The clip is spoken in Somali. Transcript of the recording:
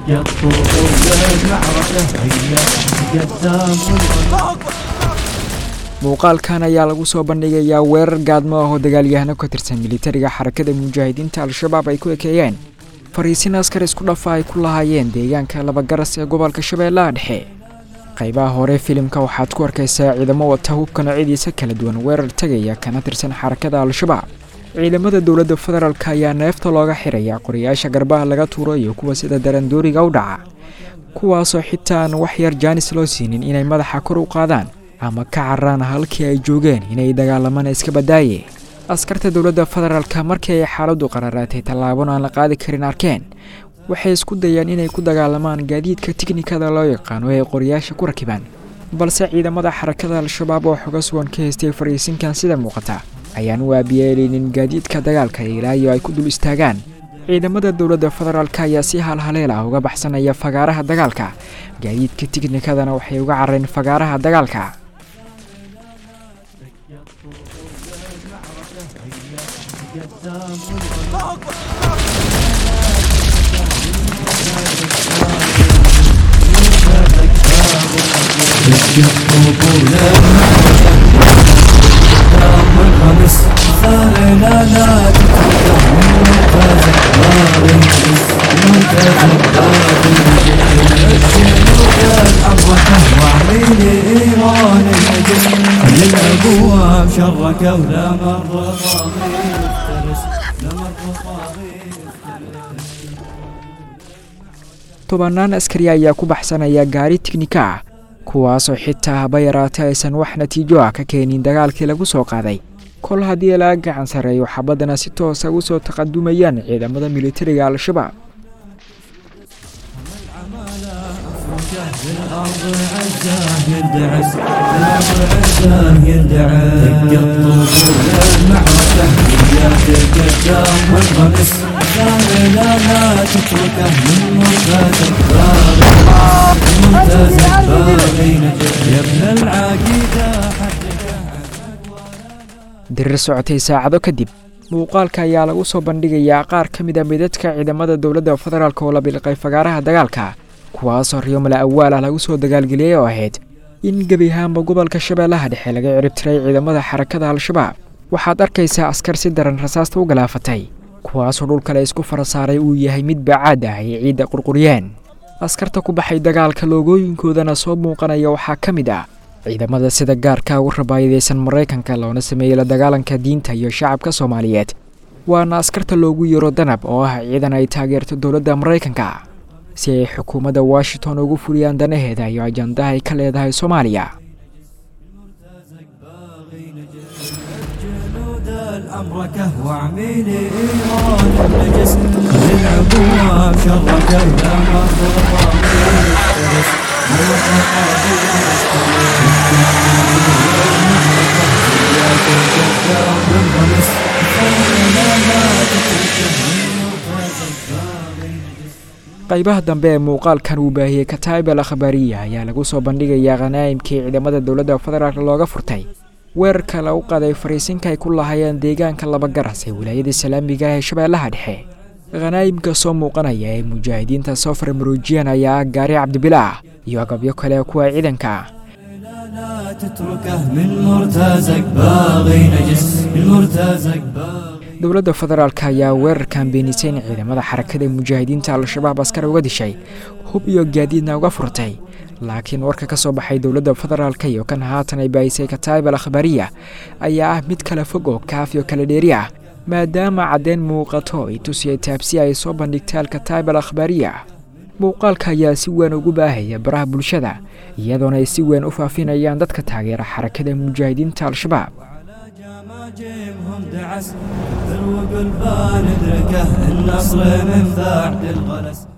muuqaalkan ayaa lagu soo bandhigayaa weerar gaadmo ah oo dagaalyahano ka tirsan militariga xarakada mujaahidiinta al-shabaab ay ku ekeeyeen fariisin askar isku dhafa ay ku lahaayeen deegaanka labagaras ee gobolka shabeellaha dhexe qaybaha hore filimka waxaad ku arkaysaa ciidamo wata hubka noocyadiisa kala duwan weerar tegaya kana tirsan xarakada al-shabaab ciidamada dowladda federaalk ayaa neefta looga xiraya qorayaasha garbaha laga tuuro iyo kuwa sida darandooriga u dhaca kuwaasoo xitaa aan wax yar jaanis loo siinin inay madaxa kor u qaadaan ama ka cararaan halkii ay joogeen inay dagaalamaan iska badaaye askarta dowladda federaalk markii ay xaaladdu qararaatay tallaabon aan la qaadi karin arkeen waxay isku dayeen inay ku dagaalamaan gaadiidka tiknikada loo yaqaano ee qoryaasha ku rakibaan balse ciidamada xarakada al-shabaab oo xoga sugan ka haystay fariisinkan sida muuqata ayaan u aabiyeeleynin gaadiidka dagaalka ilaayo ay ku dul istaagaan ciidamada dowladda federaalk ayaa si halhaleel ah uga baxsanaya fagaaraha dagaalka gaadiidka tiknikadana waxay uga carareen fagaaraha dagaalka الابواب شرك ولا مر tobannaan askari ayaa ku baxsanaya gaari tiknika ah kuwaasoo xitaa haba yaraatay aysan wax natiijo ah ka keenin dagaalkii lagu soo qaaday kol haddii laga gacan sarreeyo xabaddana si toosa u soo taqadumayaan ciidamada militariga al-shabaab بالارض عزاه يندعس بالارض عزاه يندعس دق الطبول المعركه وياك القدام والغمس لا لا لا تتركه من مرتزق باغي مرتزق باغي نجح يا ابن العقيده dirir socotay saacado kadib muuqaalka ayaa lagu soo bandhigayaa qaar ka mid a midadka ciidamada dowladda federaalk oo la bilqay fagaaraha dagaalka kuwaasoo riyomala awaal ah lagu soo dagaalgeliyey oo ahayd in gebi ahaanba gobolka shabeellaha dhexe laga ciribtiray ciidamada xarakada al-shabaab waxaad arkaysaa askar si daran rasaasta u galaafatay kuwaasoo dhulkale isku fara saaray uu yahay mid baacaad ah ay ciidda qurquryeen askarta ku baxay dagaalka loogooyinkoodana soo muuqanaya waxaa ka mid ah ciidamada sida gaarka ugu rabaayadaysan maraykanka loona sameeyey la dagaalanka diinta iyo shacabka soomaaliyeed waana askarta loogu yeero danab oo ah ciidan ay taageerto dowladda maraykanka si ay xukuumadda washington ugu fuliyaan danaheeda iyo ajandaha ay ka leedahay soomaaliya الأمركة وعميلي إيران النجس خذ العبوة شركة ولا مر qaybaha dambe ee muuqaalkan uu baahiyey kataib al akhbaariya ayaa lagu soo bandhigayaa khanaa'imkii ciidamada dowladda federaalk looga furtay weerarka lagu qaday fariisinka ay ku lahaayeen deegaanka labagaras ee wilaayada islaamiga ee shabeellaha dhexe khanaa'imka soo muuqanaya ee mujaahidiinta soo farmaruujiyan ayaa ah gaari cabdibilaah iyo agabyo kale kuwa ciidanka ah لا تتركه من مرتزق باغي نجس من مرتزق باغي dowladda federaalk ayaa weerarkan beenisay in ciidamada xarakada mujaahidiinta al-shabaab askar uga dishay hub iyo gaadiidna uga furtay laakiin warka ka soo baxay dowladda federaalk iyo kan haatan ay baahisay kataib al akhbaariya ayaa ah mid kala fog oo kaaf iyo kala dheeri ah maadaama caddeyn muuqato ay tusiyay taabsi ay soo bandhigtay alkataib al akhbaariya muuqaalka ayaa si weyn ugu baahaya baraha bulshada iyadoona ay si weyn u faafinayaan dadka taageera xarakada mujaahidiinta al-shabaab جيمهم دعس ذروق البان ادركه النصر من بعد الغلس